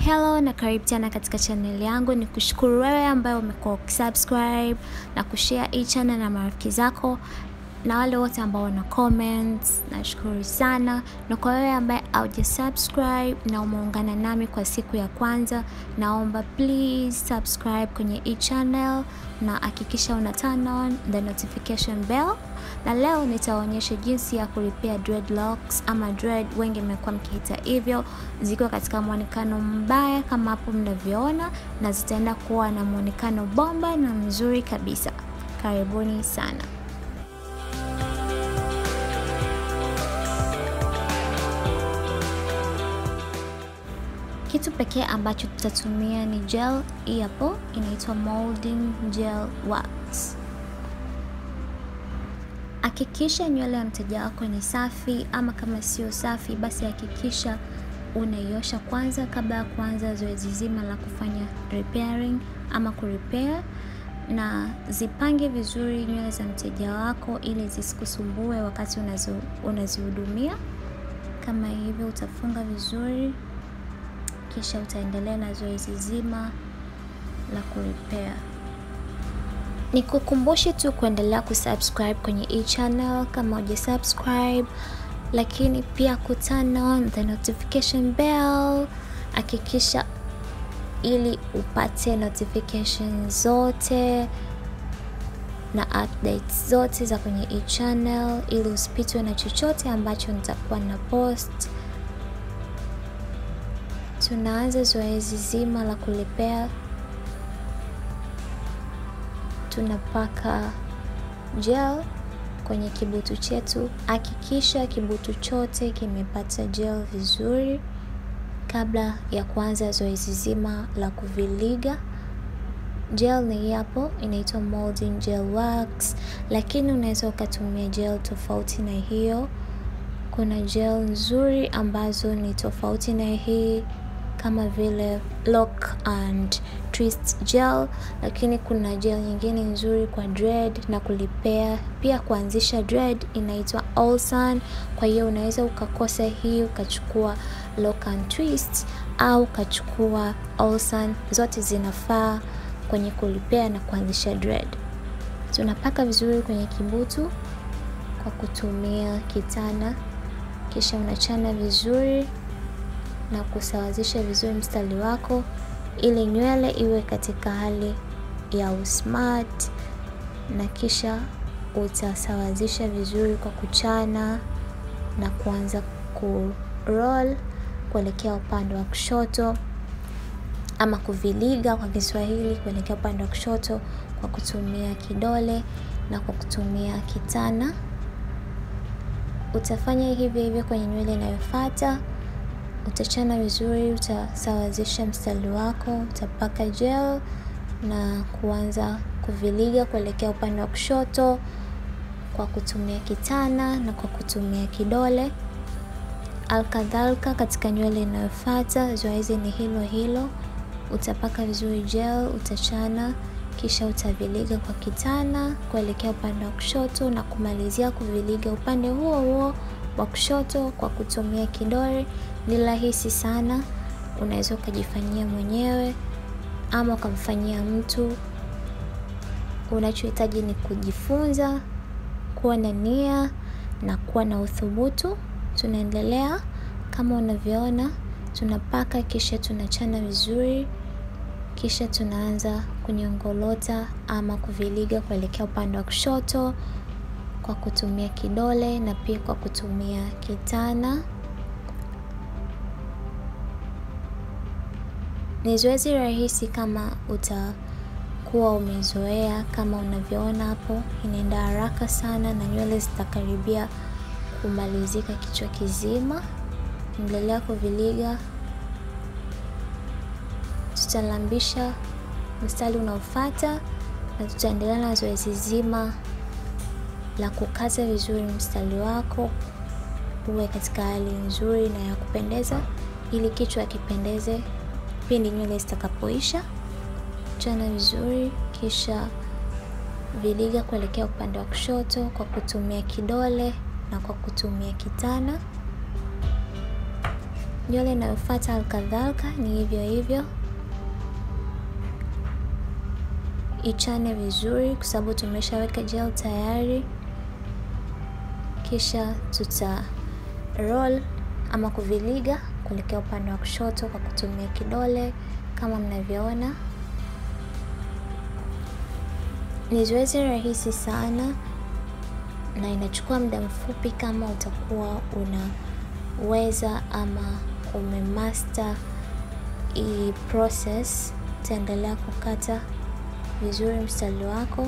Hello na karibu tena katika channel yangu. Ni kushukuru wewe ambaye umekuwa ukisubscribe na kushare hii channel na marafiki zako na wale wote ambao wana comments, nashukuru sana. Na kwa wewe ambaye hauja subscribe na umeungana nami kwa siku ya kwanza, naomba please subscribe kwenye hii channel na hakikisha una turn on the notification bell. Na leo nitaonyesha jinsi ya kulipia dreadlocks ama dread, wengi mmekuwa mkiita hivyo, zikiwa katika mwonekano mbaya kama hapo mnavyoona, na zitaenda kuwa na mwonekano bomba na mzuri kabisa. Karibuni sana. Kitu pekee ambacho tutatumia ni gel. Hii hapo inaitwa molding gel wax. Hakikisha nywele ya mteja wako ni safi, ama kama sio safi, basi hakikisha unaiosha kwanza kabla ya kuanza zoezi zima la kufanya repairing ama kurepair, na zipange vizuri nywele za mteja wako ili zisikusumbue wakati unazihudumia. Kama hivyo, utafunga vizuri kisha utaendelea na zoezi zima la kurepair. Nikukumbushe tu kuendelea kusubscribe kwenye hii channel kama uja subscribe, lakini pia ku turn on the notification bell. Hakikisha ili upate notification zote na updates zote za kwenye hii channel, ili usipitwe na chochote ambacho nitakuwa na post. Tunaanza zoezi zima la kurepair. Tunapaka gel kwenye kibutu chetu. Hakikisha kibutu chote kimepata gel vizuri kabla ya kuanza zoezi zima la kuviliga. Gel ni hapo inaitwa molding gel wax, lakini unaweza ukatumia gel tofauti na hiyo. Kuna gel nzuri ambazo ni tofauti na hii kama vile lock and twist gel, lakini kuna gel nyingine nzuri kwa dread na kulipea pia kuanzisha dread inaitwa Olsan. Kwa hiyo unaweza ukakosa hii ukachukua lock and twist au ukachukua Olsan, zote zinafaa kwenye kulipea na kuanzisha dread. Tunapaka vizuri kwenye kibutu kwa kutumia kitana, kisha unachana vizuri na kusawazisha vizuri mstari wako ili nywele iwe katika hali ya usmart, na kisha utasawazisha vizuri kwa kuchana na kuanza ku roll kuelekea upande wa kushoto ama kuviliga kwa Kiswahili, kuelekea upande wa kushoto kwa kutumia kidole na kwa kutumia kitana. Utafanya hivyo hivyo kwenye nywele inayofuata. Utachana vizuri, utasawazisha mstari wako, utapaka gel na kuanza kuviliga kuelekea upande wa kushoto kwa kutumia kitana na kwa kutumia kidole. Alkadhalika, katika nywele inayofuata zoezi ni hilo hilo. Utapaka vizuri gel, utachana, kisha utaviliga kwa kitana kuelekea upande wa kushoto na kumalizia kuviliga upande huo huo wa kushoto kwa kutumia kidole. Ni rahisi sana, unaweza ukajifanyia mwenyewe ama ukamfanyia mtu. Unachohitaji ni kujifunza, kuwa na nia na kuwa na uthubutu. Tunaendelea kama unavyoona, tunapaka kisha tunachana vizuri, kisha tunaanza kunyongolota ama kuviliga kuelekea upande wa kushoto kwa kutumia kidole na pia kwa kutumia kitana. Ni zoezi rahisi kama utakuwa umezoea. Kama unavyoona hapo, inaenda haraka sana na nywele zitakaribia kumalizika kichwa kizima. Endelea kuviliga, tutalambisha mstari unaofuata na tutaendelea na zoezi zima la kukaza vizuri mstari wako uwe katika hali nzuri na ya kupendeza, ili kichwa kipendeze pindi nywele zitakapoisha. Chana vizuri, kisha viliga kuelekea upande wa kushoto kwa kutumia kidole na kwa kutumia kitana. Nywele inayofuata alkadhalika ni hivyo hivyo, ichane vizuri, kwa sababu tumeshaweka gel tayari. Kisha tuta roll ama kuviliga kuelekea upande wa kushoto kwa kutumia kidole kama mnavyoona. Ni zoezi rahisi sana na inachukua muda mfupi kama utakuwa unaweza ama umemaster hii process. Utaendelea kukata vizuri mstari wako,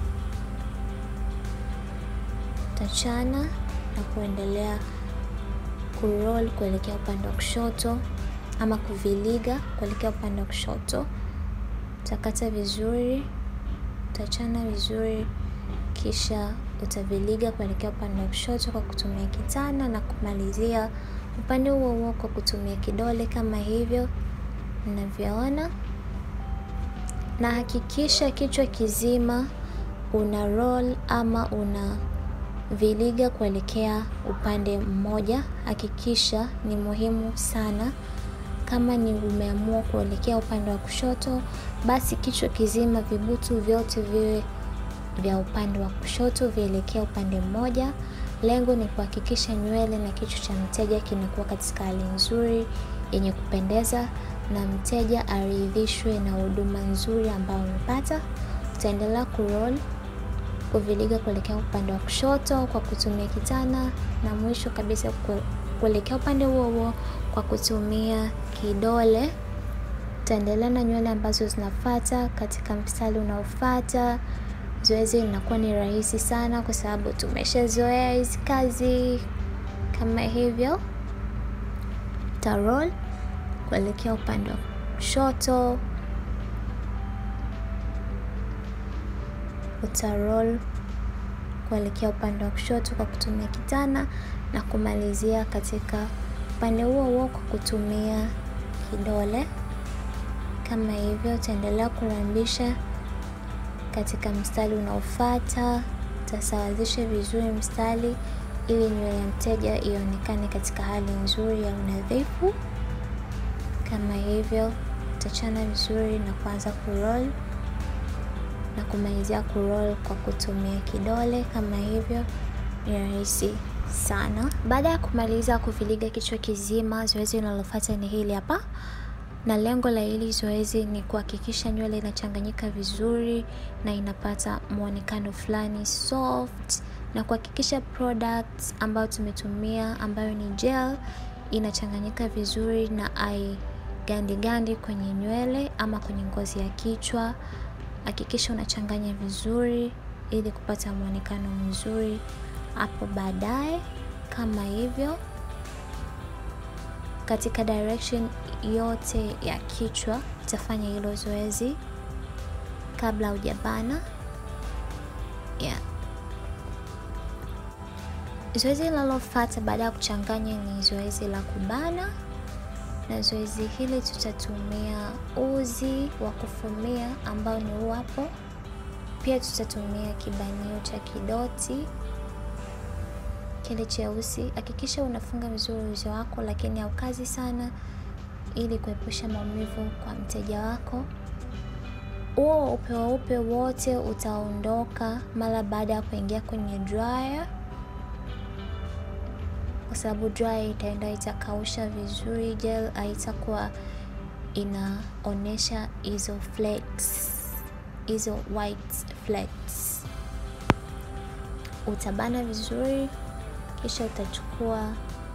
utachana na kuendelea kuroll kuelekea upande wa kushoto ama kuviliga kuelekea upande wa kushoto. Utakata vizuri, utachana vizuri, kisha utaviliga kuelekea upande wa kushoto kwa kutumia kitana na kumalizia upande huo huo kwa kutumia kidole kama hivyo mnavyoona, na hakikisha kichwa kizima una roll ama una viliga kuelekea upande mmoja. Hakikisha, ni muhimu sana. Kama ni umeamua kuelekea upande wa kushoto, basi kichwa kizima, vibutu vyote viwe vya upande wa kushoto, vielekea upande mmoja. Lengo ni kuhakikisha nywele na kichwa cha mteja kinakuwa katika hali nzuri yenye kupendeza, na mteja aridhishwe na huduma nzuri ambayo umepata. Utaendelea kuroll kuviliga kuelekea upande wa kushoto kwa kutumia kitana, na mwisho kabisa kuelekea upande huo huo kwa kutumia kidole. Utaendelea na nywele ambazo zinafuata katika mstari unaofuata. Zoezi linakuwa ni rahisi sana kwa sababu tumeshazoea hizi kazi. Kama hivyo, utaroll kuelekea upande wa kushoto utaroll kuelekea upande wa kushoto kwa kutumia kitana na kumalizia katika upande huo huo kwa kutumia kidole kama hivyo. Utaendelea kurambisha katika mstari unaofuata, utasawazisha vizuri mstari ili nywele ya mteja ionekane katika hali nzuri ya unadhifu. Kama hivyo, utachana vizuri na kuanza kuroll na kumalizia kuroll kwa kutumia kidole kama hivyo. Ni rahisi sana. Baada ya kumaliza kuviliga kichwa kizima, zoezi linalofuata ni hili hapa, na lengo la hili zoezi ni kuhakikisha nywele inachanganyika vizuri na inapata muonekano fulani soft, na kuhakikisha products ambayo tumetumia ambayo ni gel inachanganyika vizuri na ai gandi gandi kwenye nywele ama kwenye ngozi ya kichwa. Hakikisha unachanganya vizuri ili kupata muonekano mzuri hapo baadaye, kama hivyo, katika direction yote ya kichwa. Utafanya hilo zoezi kabla hujabana, yeah. Zoezi linalofuata baada ya kuchanganya ni zoezi la kubana, na zoezi hili tutatumia uzi wa kufumia ambao ni huu hapo. Pia tutatumia kibanio cha kidoti kile cheusi. Hakikisha unafunga vizuri uzi wako, lakini haukazi sana, ili kuepusha maumivu kwa mteja wako. Huo upe weupe wote utaondoka mara baada ya kuingia kwenye dryer, kwa sababu dryer itaenda itakausha vizuri, gel haitakuwa inaonesha hizo flakes, hizo white flakes. Utabana vizuri, kisha utachukua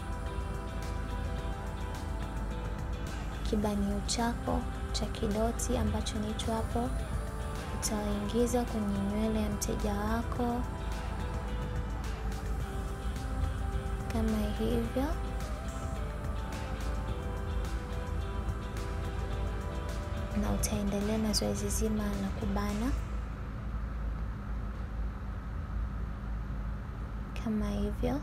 kibanio chako cha kidoti ambacho ni hicho hapo, utaingiza kwenye nywele ya mteja wako kama hivyo, na utaendelea na zoezi zima la kubana kama hivyo.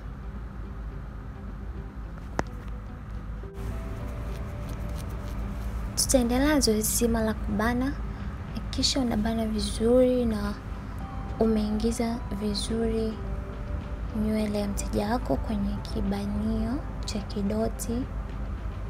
Tutaendelea na zoezi zima la kubana. Hakikisha unabana vizuri na umeingiza vizuri nywele ya mteja wako kwenye kibanio cha kidoti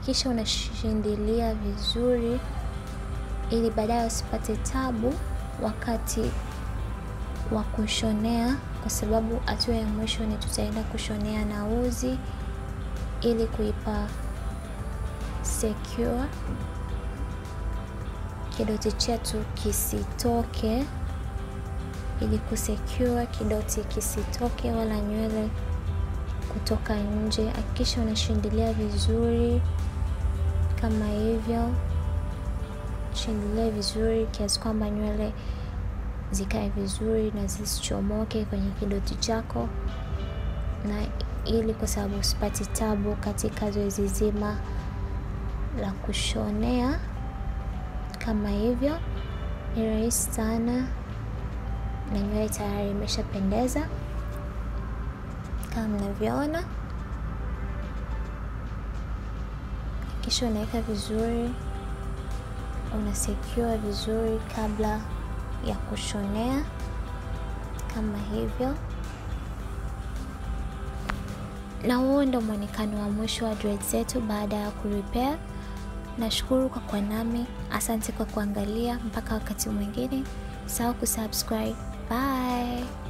hakikisha unashindilia vizuri ili baadaye usipate tabu wakati wa kushonea, kwa sababu hatua ya mwisho ni tutaenda kushonea na uzi ili kuipa secure kidoti chetu kisitoke, ili kusecure kidoti kisitoke wala nywele kutoka nje. Hakikisha unashindilia vizuri kama hivyo, shindilia vizuri kiasi kwamba nywele zikae vizuri na zisichomoke kwenye kidoti chako, na ili kwa sababu usipati tabu katika zoezi zima la kushonea. Kama hivyo ni rahisi sana, na nywele tayari imeshapendeza kama mnavyoona. Kisha unaweka vizuri, una secure vizuri kabla ya kushonea kama hivyo, na huo ndo mwonekano wa mwisho wa dreads zetu baada ya kurepair. Nashukuru kwa kuwa nami, asante kwa kuangalia. Mpaka wakati mwingine, usahau kusubscribe. Bye.